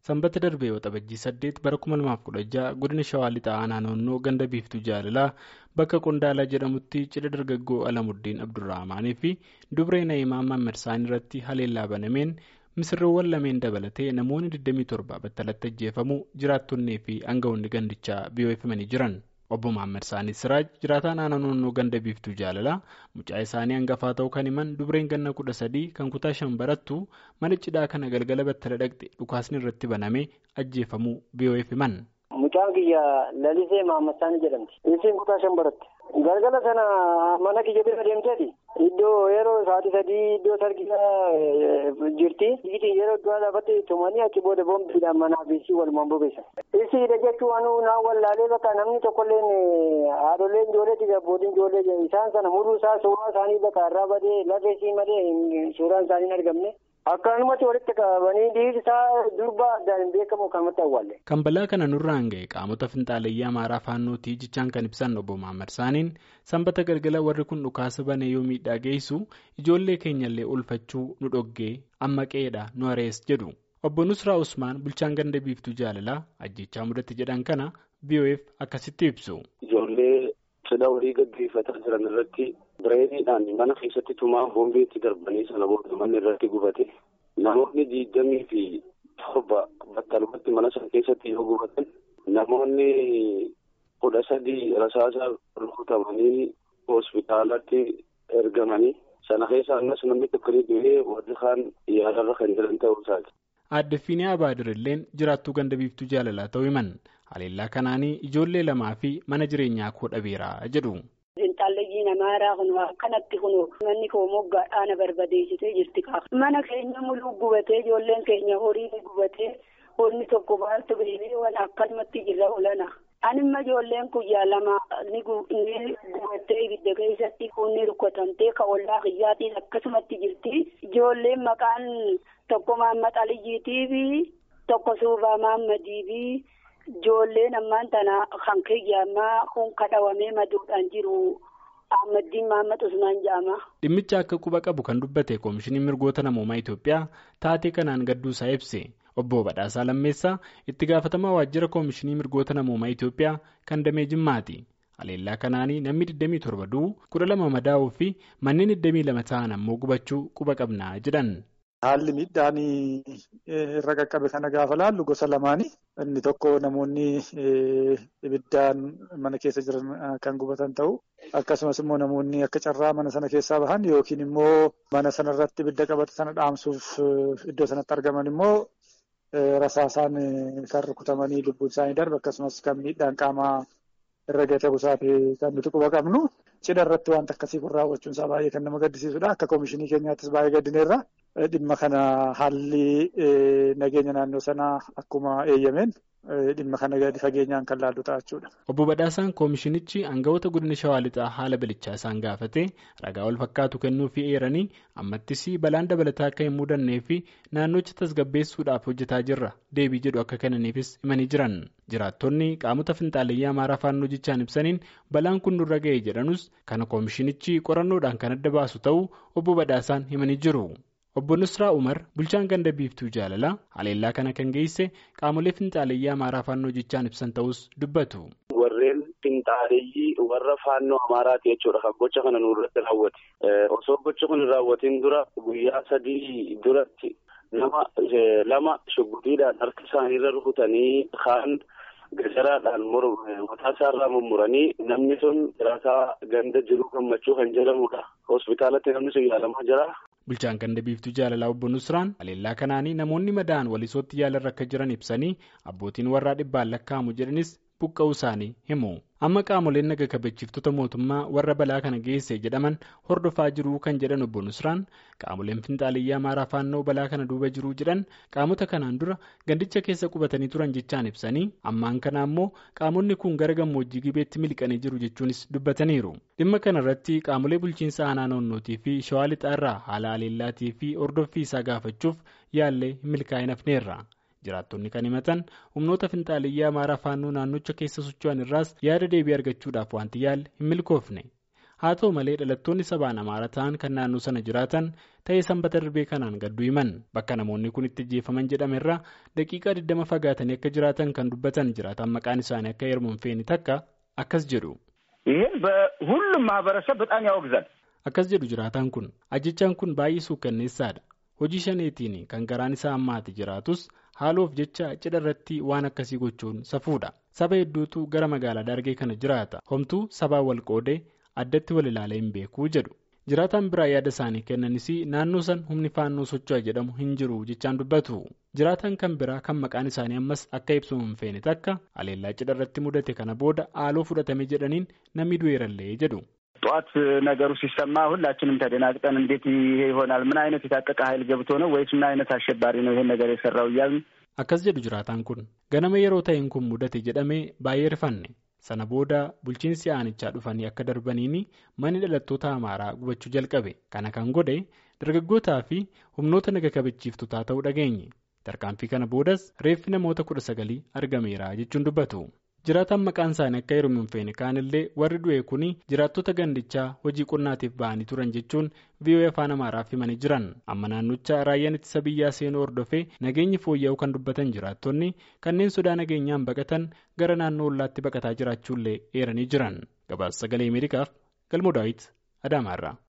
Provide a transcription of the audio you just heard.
sanbata darbee waxabajjii saddeet bara 2016 godina shawaa lixaa aanaa naannoo ganda biiftuu jaalalaa bakka qondaalaa jedhamutti cidha dargaggoo alamuddiin abdurrahmaanii fi dubree na'imaa mammarsaan irratti haleellaa banameen misirroowwan lameen dabalatee namoonni 27 battalatti ajjeefamuu jiraattonnii fi aangawoonni gandichaa biyyoofamanii jiran. obbo Maammed Saanii Siraaj jiraataa naannoo naannoo ganda biiftuu jaalalaa mucaa isaanii hangafaa ta'uu kan himan dubreen ganna kudha sadii kan kutaa shan barattu mana cidhaa kana galgala battala dhaqxe dhukaasni irratti banamee ajjeefamuu biyyo'eef himan. Mucaan kiyya lalisee Maammed Saanii jedhamti. Isiin kutaa shan baratte. Galgala sana mana kiyya bira deemteeti. Iddoo yeroo sa'aatii sadii iddoo sargisaa jirti. Itti yeroo duraa dhaabbatte tumanii achi booda boombiidhaan manaa fi isii walumaan bobeessan. Isiidha jechuun naa wallaalee bakka namni tokkolleen haadholeen ijoolleeti abbootiin ijoollee isaan sana muruu isaa suuraa isaanii bakka irraa badee lafee isii malee suuraan isaanii hin argamne. Akkanumatti walitti qabanii dhiirri isaa durba addaan hin beekamu kanumatti awwaalle. Kan balaa kana nurraan ga'e qaamota finxaalayyaa amaaraa faannootii jechaan kan ibsan obbo Maammed Saaniin sanbata galgala warri kun dhukaasa banee yoo miidhaa geessu ijoollee keenyallee oolfachuu nu dhoggee amma qeedha nu arees jedhu. Obbo Nusraa Usmaan bulchaan ganda biiftuu jaalalaa ajjechaa mudatti jedhan kana biyyo'eef akkasitti ibsu. Ijoollee cidha walii gaggeeffataa jiran irratti bireeniidhaan mana keessatti tumaa boombeetti darbanii sana booda manni irratti gubate namoonni digdamii fi torba battalumatti mana sana keessatti yoo gubatan namoonni kudha sadii rasaasa rukutamanii hospitaalatti ergamanii sana keessa ammas namni tokko ni du'ee warri kaan yaalarra kan jiran ta'uu isaati. Aadde Fiinee Abaadirrilleen jiraattuu ganda biiftuu jaalalaa ta'uu himan haleellaa kanaanii ijoollee lamaa fi mana jireenyaa koo dhabeeraa jedhu. Intalleeyyiin amaaraa kun akkanatti kun manni koo moggaadhaan barbadeessitee jirti qaba. Mana keenya muluu gubatee ijoolleen keenya horii gubatee horii tokko baattu beekee waan akkanumatti jirra olana. Anima ijoolleen guyyaa lama ni gubattee ibidda keessatti kunni rukkatamtee ka ollaa kiyyaatiin akkasumatti jirti. Ijoolleen maqaan tokko Mahammad Aliyyiitii fi tokko Suubaa Mahammadii fi ijoolleen ammaan tana kan kiyyaammaa kun kadhawamee maduudhaan jiru. Ahmadiin Mahammad Usmaan jedhama. Dhimmicha akka quba qabu kan dubbate Koomishiniin Mirgoota Namoomaa Itoophiyaa taatee kanaan gadduusaa ibse. Obbo Badhaasaa Lammeessaa itti gaafatamaa waajjira Koomishinii Mirgoota Namoomaa Itoophiyaa kan damee Jimmaati. Haleellaa kanaanii namni 27 du'u 12 madaa'uu fi manneen 22 ta'an ammoo gubachuu quba qabnaa jedhan. Haalli miidhaan irra qaqqabe kana gaafa laallu gosa lamaani. Inni tokko namoonni ibiddaan mana keessa jiran kan gubatan ta'u akkasumas immoo namoonni akka carraa mana sana keessaa bahan yookiin immoo mana sana irratti ibidda qabate sana dhaamsuuf iddoo sanatti argaman immoo rasaasaan kan rukutamanii lubbuun isaanii darbe akkasumas kan miidhaan qaamaa irra gate busaati kan nuti quba qabnu. Cidha irratti wanta akkasii kun raawwachuun isaa baay'ee kan nama gaddisiisudha. Akka koomishinii keenyaattis baay'ee gaddineerra. Dhimma kana haalli nageenya naannoo sanaa akkuma eeyyameen dhimma kana gadi fageenyaan kan laallu ta'a jechuudha. Obbo Badhaasaan koomishinichi aangawoota godina Shawaa Lixaa haala bilichaa isaan gaafate ragaa wal fakkaatu kennuufii eeranii ammattis balaan dabalataa akka hin mudannee fi naannocha tasgabbeessuudhaaf hojjetaa jirra deebii jedhu akka kennaniifis himanii jiran. Jiraattonni qaamota finxaalayyaa amaaraa faannoo jechaan ibsaniin balaan kun nurra ga'e jedhanus kana koomishinichi qorannoodhaan kan adda baasu ta'uu obbo Badhaasaan himanii jiru. Obbo Nusraa Umar bulchaan ganda biiftuu jaalalaa haleellaa kana kan geesse qaamolee finxaalayyaa amaaraa faannoo jechaan ibsan ta'us dubbatu. Warreen finxaaleyyii warra faannoo amaaraati jechuudha kan gocha kana nurratti raawwate. Osoo gocha kun hin raawwatiin dura guyyaa sadii duratti nama lama shugguxiidhaan harka isaaniirra rukutanii kaan gajaraadhaan mataa isaarraa mummuranii namni sun jiraataa ganda jiruu gammachuu kan jedhamudha. Hospitaalatti namni sun yaalamaa jira. Bulchaan ganda biiftuu jaalalaa obbo Nusraan haleellaa kanaanii namoonni madaa'an walisootti yaalarra akka jiran ibsanii abbootiin warraa dhibbaan lakkaa'amu jedhanis buqqa'uu isaanii himu. Amma qaamoleen naga kabachiiftota mootummaa warra balaa kana geesse jedhaman hordofaa jiruu kan jedhan obbo Nusraan qaamoleen finxaalayyaa amaaraa faannoo balaa kana duuba jiruu jedhan qaamota kanaan dura gandicha keessa qubatanii turan jechaan ibsanii ammaan kana ammoo qaamonni kun gara gammoojjii gibeetti miliqanii jiru jechuunis dubbataniiru. Dhimma kana irratti qaamolee bulchiinsa aanaa naannootii fi shawaa lixaa irraa haala haleellaatii fi hordoffii isaa gaafachuuf yaallee hin milkaa'in hafneerra. jiraattonni kan himatan humnoota finxaaliyyaa amaaraa faannoo naannocha keessa socho'an irraas yaada deebii argachuudhaaf wanti yaalle hin milkoofne haa ta'u malee dhalattoonni sabaan amaara ta'an kan naannoo sana jiraatan ta'ee sanbata darbee kanaan gadduu himan bakka namoonni kun itti ajjeefaman jedhamerra daqiiqaa 20 fagaatanii akka jiraatan kan dubbatan jiraatan maqaan isaanii akka heeruman feeni takka akkas jedhu. ይህን በሁሉም ማህበረሰብ በጣም ያወግዛል። akkas jedhu jiraataan kun ajjechaan kun baay'ee suukkanneessaadha hojii shaneetiin kan garaan isaa ammaati jiraatus haaloof jecha cidha irratti waan akkasii gochuun safuudha saba hedduutu gara magaalaa dargee kana jiraata homtuu sabaa wal qoodee addatti wal ilaalee hin beekuu jedhu jiraataan biraa yaada isaanii kennanis naannoo san humni faannoo socho'a jedhamu hin jiru jechaan dubbatu jiraataan kan biraa kan maqaan isaanii ammas akka ibsu hin feene takka aleellaa cidha irratti mudate kana booda haaloo fudhatame jedhaniin namni du'eerallee jedhu. ጠዋት ነገሩ ሲሰማ ሁላችንም ተደናግጠን እንዴት ይሄ ይሆናል? ምን አይነት የታጠቀ ኃይል ገብቶ ነው ወይስ ምን አይነት አሸባሪ ነው ይሄን ነገር የሰራው እያልን akkas jedhu jiraataan kun ganama yeroo ta'een kun mudate jedhamee baay'ee rifanne sana booda bulchiinsi aanichaa dhufanii akka darbaniini manni dhalattoota amaaraa gubachuu jalqabe kana kan godhe dargaggootaa fi humnoota naga kabachiiftotaa ta'uu dhageenye tarkaanfii kana boodas reeffi namoota kudha sagalii argameera jechuun dubbatu. jiraataan maqaan isaanii akka heeruman hin feene kaanillee warri du'e kun jiraattota gandichaa hojii qonnaatiif ba'anii turan jechuun VOA afaan amaaraaf himanii jiran amma naannocha raayyaan ittisa biyyaa seenuu hordofee nageenyi fooyya'uu kan dubbatan jiraattonni kanneen sodaa nageenyaan baqatan gara naannoo ollaatti baqataa jiraachuullee eeranii jiran gabaasa sagalee ameerikaaf galmoo daawit adaamaarraa.